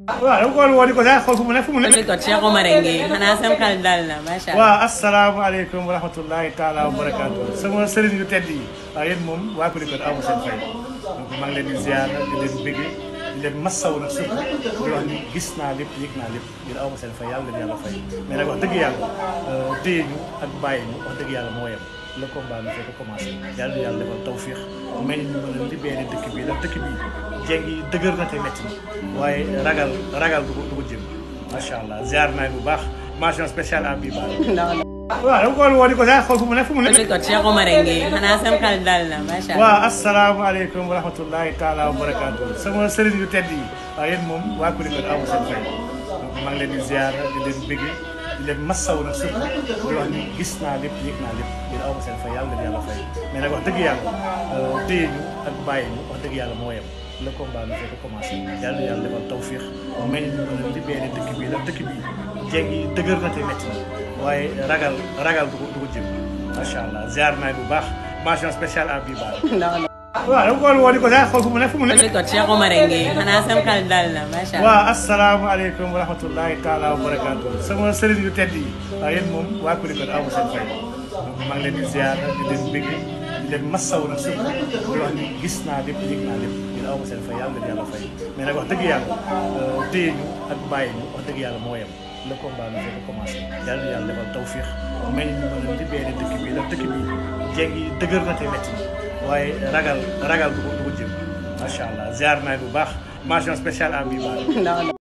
waaw dama ko war a woo di ko sax xool fu mu ne fu mu ne. ko Cheikh Omar ngi xanaa sam xel dal na macha allah. waaw asalaamaaleykum wa rahmatullahi taala wa barakaatu sama sëriñ yu tedd yi waaw yéen moom waa Kulikoro amu seen fay donc maa ngi leen di ziar di leen bëgge di leen massaw nag surtout di wax ni gis naa lépp yëg naa lépp yéen amu seen fay yàlla leen yàlla fay mais nag wax dëgg yàlla téye ñu ak bàyyi ñu wax dëgg yàlla moo yem le combat bi fekk commencé yàlla yàlla defal tawfiix may ñu mën a libéré dëkk bi ndax dëkk bi jéeg yi dëgër na te métti na waaye ragal ragal du ko du ko jëm macha allah ziar naa bu baax mention spéciale à Biba. waaw dama ko war a woo di ko sax xool fu mu ne fu mu ne. ko Cheikh Omar ngi xanaa sam xel dal na macha allah. waaw asalaamaaleykum wa rahmatullahi taala wa barakaatu sama sëriñ yu tedd yi waaw yéen moom waa Kulikoro amu seen fay donc maa ngi leen di ziar di leen bëgge di leen massaw nag surtout di wax ni gis naa lépp yëg naa lépp yéen amu seen fay yàlla leen yàlla fay mais nag wax dëgg yàlla téye ñu ak bàyyi ñu wax dëgg yàlla moo yem le combat bi fekk commencé yàlla yàlla defal tawfiix may ñu mën a libéré dëkk bi ndax dëkk bi jéeg yi dëgër na te métti na waaye ragal ragal du ko du ko jëm macha allah ziar naa bu baax mention spéciale à Biba. waaw dama ko war a woo di ko sax xool fu mu ne fu mu ne. ko Cheikh Omar ngi xanaa sam xel dal na macha allah. waaw asalaamaaleykum wa rahmatullahi taala wa barakaatu sama sëriñ yu tedd yi waaw yéen moom waa Kulikoro amu seen fay donc maa ngi leen di ziar di leen bëgg di leen massaw nag surtout di wax ni gis naa lépp yëg naa lépp yéen amu seen fay yàlla leen yàlla fay mais nag wax dëgg yàlla téye ñu ak bàyyi ñu wax dëgg yàlla moo yem le combat bi fekk commencé yàlla yàlla defal tawfiix may ñu mën a libéré dëkk bi ndax dëkk bi jéeg yi dëgër na te métti na waaye ragal ragal du ko du ko jëm macha allah ziar naa bu baax mention spéciale à Biba.